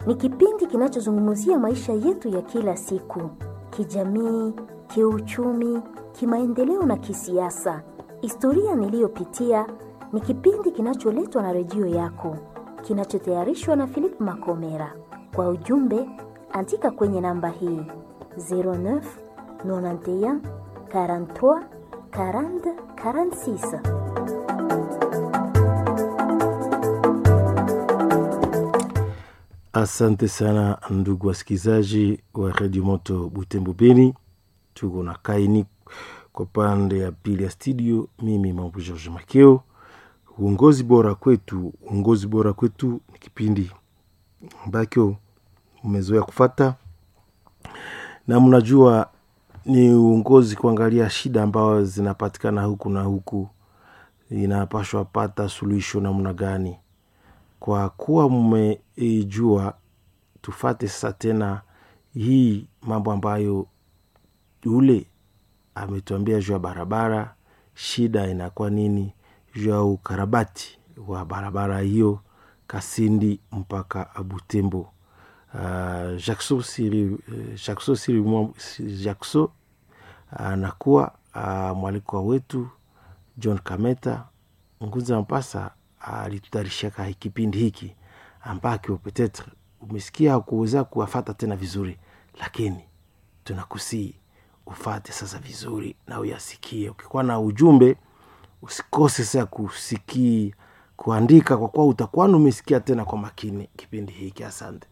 ni kipindi kinachozungumzia maisha yetu ya kila siku, kijamii, kiuchumi, kimaendeleo na kisiasa. Historia niliyopitia ni kipindi kinacholetwa na redio yako, kinachotayarishwa na Philip Makomera. Kwa ujumbe, andika kwenye namba hii 09 91 43 40 46. Asante sana ndugu wasikilizaji wa redio Moto Butembo Beni, tuko na kaini kwa pande ya pili ya studio. Mimi Mambo George Makeo. Uongozi bora kwetu, uongozi bora kwetu ni kipindi ambacho umezoea kufata na mnajua ni uongozi kuangalia shida ambazo zinapatikana huku na huku, inapashwa pata suluhisho namna gani. Kwa kuwa mmeijua, tufate sasa tena hii mambo ambayo ule ametuambia juu ya barabara, shida inakuwa nini juu ya ukarabati wa barabara hiyo Kasindi mpaka Butembo. Uh, Jackson Siri, uh, Jackson Siri, Jackson anakuwa uh, mwalikwa wetu John Kameta Ngunza Mpasa alitutayarishaka uh, kipindi hiki ambakyo petetre umesikia kuweza kuwafata tena vizuri, lakini tunakusii ufate sasa vizuri na uyasikie. Ukikuwa na ujumbe usikose sasa kusikia kuandika, kwa kuwa utakuwa umesikia tena kwa makini kipindi hiki. Asante.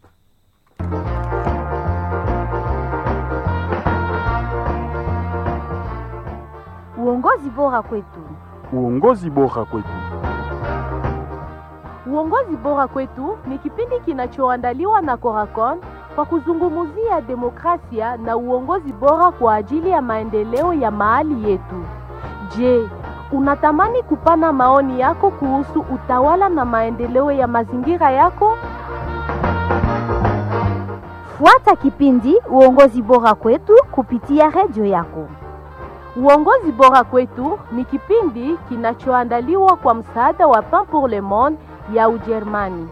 Uongozi bora kwetu. Uongozi bora kwetu. Uongozi bora kwetu ni kipindi kinachoandaliwa na Coracon kwa kuzungumzia demokrasia na uongozi bora kwa ajili ya maendeleo ya mahali yetu. Je, unatamani kupana maoni yako kuhusu utawala na maendeleo ya mazingira yako? Fuata kipindi Uongozi bora kwetu kupitia redio yako. Uongozi bora kwetu ni kipindi kinachoandaliwa kwa msaada wa Pain pour le Monde ya Ujerumani.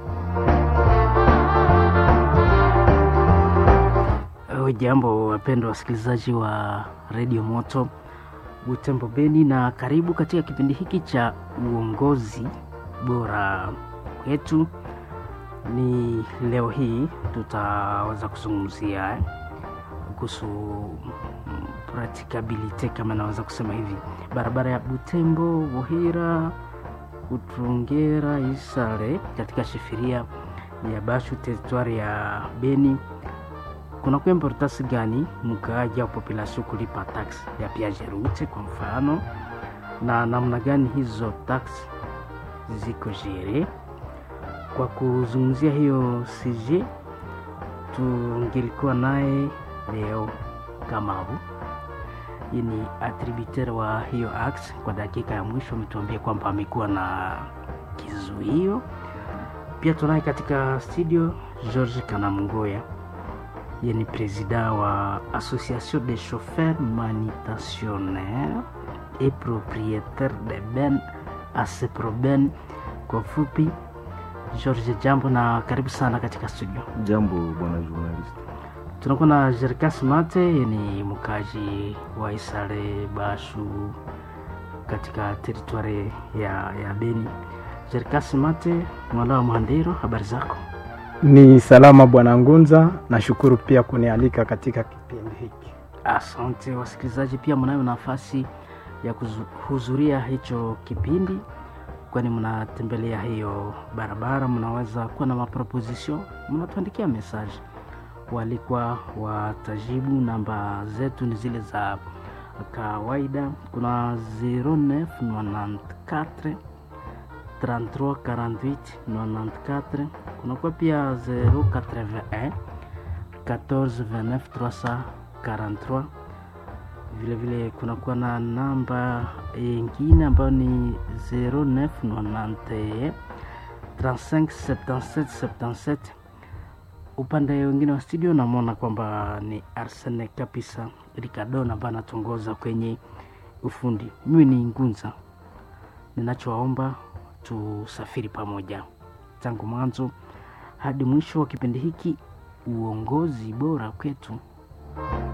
Jambo wapendwa wasikilizaji wa redio Moto Butembo Beni, na karibu katika kipindi hiki cha uongozi bora kwetu. Ni leo hii tutaweza kuzungumzia kuhusu pratikabilite kama naweza kusema hivi, barabara ya Butembo Buhira Utungera Isare katika shifiria ya Bashu teritwari ya Beni kunakuwa importansi gani mkaaji au population kulipa tax ya piaje route kwa mfano, na namna gani hizo tax ziko jere. Kwa kuzungumzia hiyo CG tungelikuwa naye leo Kamabu yeye ni attributeur wa hiyo ax. Kwa dakika ya mwisho ametuambia kwamba amekuwa na kizuio. Pia tunaye katika studio George Kanamngoya, yeye ni president wa Association des chauffeurs manutentionnaires et propriétaires de ben Aseproben kwa fupi. George, jambo na karibu sana katika studio. Jambo bwana journalist. Tunakuwa na Jerkas Mate, ni mkaji wa Isare Bashu katika teritwari ya, ya Beni. Jerkas Mate, mwala wa Mhandiro, habari zako? Ni salama bwana Ngunza, nashukuru pia kunialika katika kipindi hiki. Asante wasikilizaji, pia mnayo nafasi ya kuhudhuria hicho kipindi, kwani mnatembelea hiyo barabara, mnaweza kuwa na maproposition, mnatuandikia message walikuwa watajibu. Namba zetu ni zile za kawaida, kuna 0994 33 48 94, kunakuwa pia 081 14 29 343. Vilevile kunakuwa na namba yengine ambayo ni 0991 35 77 77 upande wengine wa studio namwona kwamba ni Arsene kabisa Ricardon ambaye anatongoza kwenye ufundi. Mimi ni Ngunza, ninachowaomba tusafiri pamoja tangu mwanzo hadi mwisho wa kipindi hiki uongozi bora kwetu